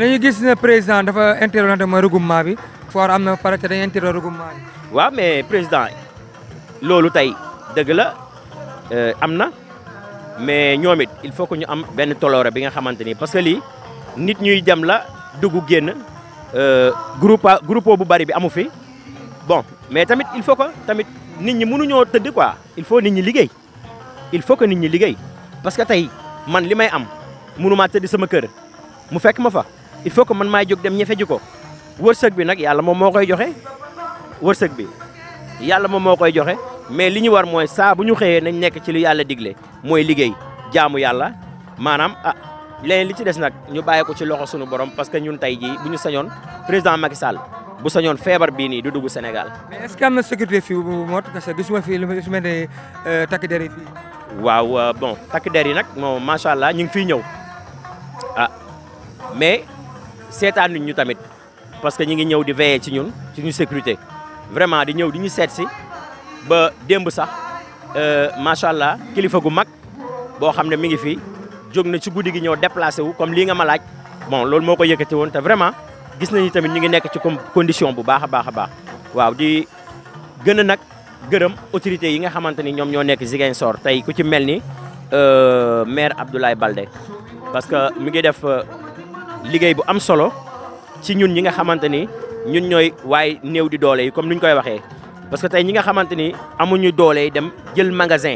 dañuy gis ne président dafa interrompre mooy regroupement bi foor am na pare te dañuy interrompre regroupement bi. waaw mais président loolu tey dëgg la am na mais ñoom it il faut que ñu am benn toloore bi nga xamante ni parce que lii nit ñuy dem la dugg génn groupe groupe bu bari bi amu fi bon mais tamit il faut que tamit nit ñi mënuñoo tëdd quoi il faut nit ñi liggéey il faut que nit ñi liggéey parce que tey man li may am mënumaa tëdd sama kër mu fekk ma fa il faut que man maay jóg dem ñefe ji ko wërsëg bi nag yàlla moom moo koy joxe wërsëg bi yàlla moom moo koy joxe mais li ñu war mooy saa bu ñu xëyee nañ nekk ci lu yàlla digle mooy liggéey jaamu yàlla maanaam ah leneen li ci des nag ñu bàyyi ko ci loxo sunu borom parce que ñun tey jii bu ñu sañoon président Macky Sall bu sañoon feebar bii nii du dugg Sénégal. mais est ce que am na sécurité fii bu mot parce que gisuma fii lu mel ne takk der yi fii. waaw bon takk der yi nag moom macha allah ñu ngi fiy ñëw ah mais seetaan ñu tamit parce que ñu ngi ñëw di veiller ci ñun ci ñu sécurité vraiment di ñëw di ñu seet si ba démb sax macha allah kilifa gu mag boo xam ne mi ngi fi jóg na ci guddi gi ñëw déplacé wu comme lii nga ma laaj bon loolu moo ko yëkkati woon te vraiment gis nañu tamit ñu ngi nekk ci condition bu baax a baax a baax waaw di gën a nag gërëm autorités yi nga xamante ni ñoom ñoo nekk Ziguinchor tey ku ci mel ni maire Abdoulaye Baldé parce que mi ngi def liggéey bu am solo ci ñun ñi nga xamante ni ñun ñooy waaye néew di doole yi comme ni ñu koy waxee. parce que tey ñi nga xamante ni amuñu doole dem jël magasin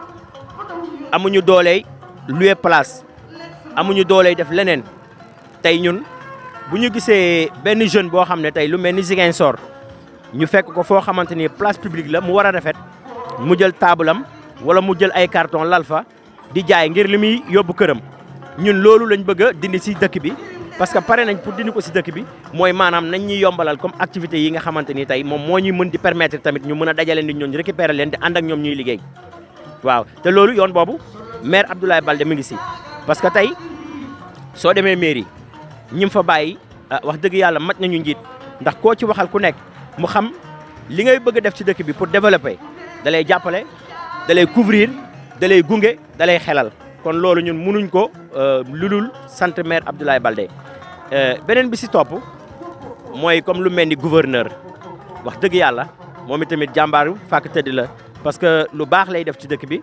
amuñu doole louer place amuñu doole def leneen tey ñun bu ñu gisee benn jeune boo xam ne tey lu mel ni Ziguinchor ñu fekk ko foo xamante ni place publique la mu war a rafet mu jël taabalam wala mu jël ay carton lal fa di jaay ngir li muy yóbbu këram ñun loolu lañ bëgg a dindi si dëkk bi. parce que pare nañ pour dindi ko si dëkk bi mooy maanaam nañ ñuy yombalal comme activité yi nga xamante ni tey moom moo ñuy mën di permettre tamit ñu mën a dajale nit ñooñu récupérer leen di ànd ak ñoom ñuy liggéey waaw te loolu yoon boobu maire Abdoulaye Baldé mi ngi si parce que tey soo demee mairie ñi fa bàyyi wax dëgg yàlla mat nañu njiit ndax koo ci waxal ku nekk mu xam li ngay bëgg a def ci dëkk bi pour développer da lay jàppale da lay couvrir da lay gunge da lay xelal kon loolu ñun mënuñ ko lulul sant maire Abdoulaye Baldé beneen bi si topp mooy comme lu mel ni gouverneur wax dëgg yàlla moom itamit jàmbaaru fàkk tëdd la parce que lu baax lay def ci dëkk bi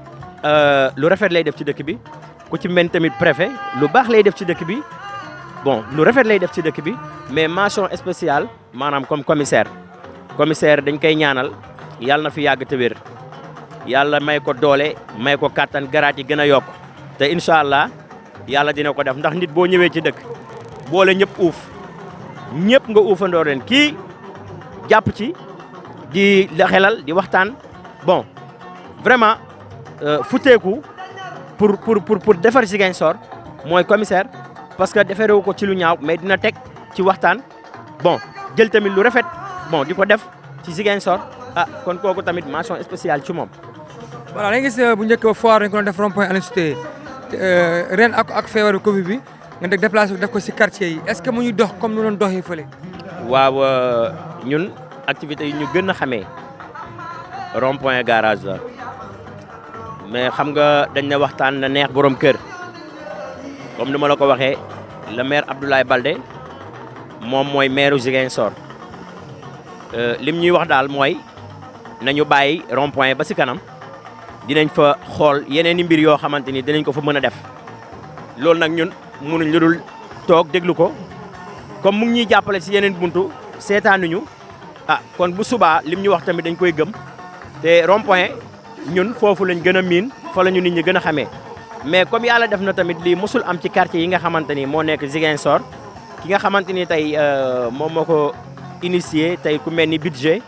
lu rafet lay def ci dëkk bi ku ci mel tamit préfet lu baax lay def ci dëkk bi bon lu rafet lay def ci dëkk bi mais mention spéciale maanaam comme commissaire commissaire dañ koy ñaanal yàlla na fi yàgg te wér yàlla may ko doole may ko kàttan garaat yi gën a yokk te incha allah yàlla dina ko def ndax nit boo ñëwee ci dëkk boole ñëpp uuf ñëpp nga uufandoo leen kii jàpp ci di la xelal di waxtaan bon vraiment futeeku pour pour pour pour defar Ziguinchor mooy commissaire parce que defarewu ko ci lu ñaaw mais dina teg ci waxtaan bon jël tamit lu rafet bon di ko def ci Ziguinchor ah kon kooku tamit mention spéciale ci moom. voilà dañuy gis bu njëkk foire dañu ko doon def rond point Aline ren ak ak feebaru Covid bi nga def déplacé def ko si quartier yi est ce que mu ñu dox comme nu doon doxee fële. waaw ñun activités yi ñu gën a xamee rond point garage la mais xam nga dañ ne waxtaan na neex borom kër comme ni ma la ko waxee le maire Abdoulaye Baldé moom mooy maire Ziguinchor lim ñuy wax daal mooy nañu bàyyi rond point ba si kanam. dinañ fa xool yeneen i mbir yoo xamante ni dinañ ko fa mën a def loolu nag ñun mënuñ lu dul toog déglu ko comme mu ngi ñuy jàppale si yeneen buntu seetaanuñu ah kon bu subaa lim ñu wax tamit dañ koy gëm te rond point ñun foofu lañ gën a miin fa la ñu nit ñi gën a xamee mais comme yàlla def na tamit lii mosul am ci quartier yi nga xamante ni moo nekk Ziguinchor ki nga xamante ni tey moom moo ko initié tey ku mel ni budget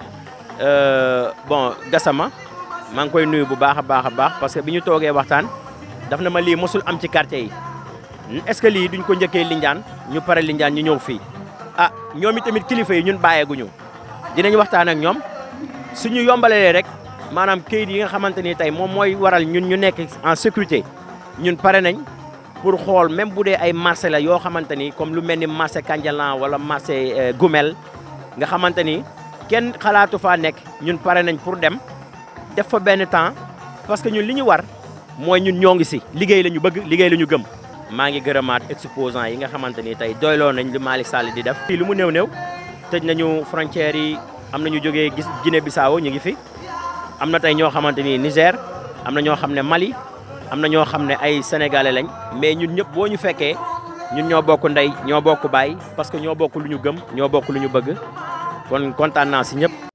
bon Gassama maa ngi koy nuyu bu baax a baax a baax parce que bi ñu toogee waxtaan daf na ma lii mosul am ci quartier yi est-ce que lii duñ ko njëkkee Lindiane ñu pare Lindiane ñu ñëw fii ah ñoom i tamit kilifa yi ñun bàyyeeguñu dinañ waxtaan ak ñoom suñu yombalee rek maanaam kayit yi nga xamante ni tey moom mooy waral ñun ñu nekk en sécurité ñun pare nañ pour xool même bu dee ay marché la yoo xamante ni comme lu mel ni marché Kandialan wala marché Goumel nga xamante ni kenn xalaatu faa nekk ñun pare nañ pour dem def fa benn temps parce que ñun li ñu war mooy ñun ñoo ngi si liggéey la ñu bëgg liggéey la ñu gëm maa ngi gërëmaat exposants yi nga xamante ni tey doyloo nañ lu Malick Sall di def. fii lu mu néew néew tëj nañu frontières yi am na ñu jógee gis Guinée Bissau ñu ngi fi am na tey ñoo xamante ni Niger am na ñoo xam ne Mali am na ñoo xam ne ay sénégalais lañ mais ñun ñëpp boo ñu fekkee ñun ñoo bokk ndey ñoo bokk baay parce que ñoo bokk lu ñu gëm ñoo bokk lu ñu bëgg kon kontaan naa si ñëpp.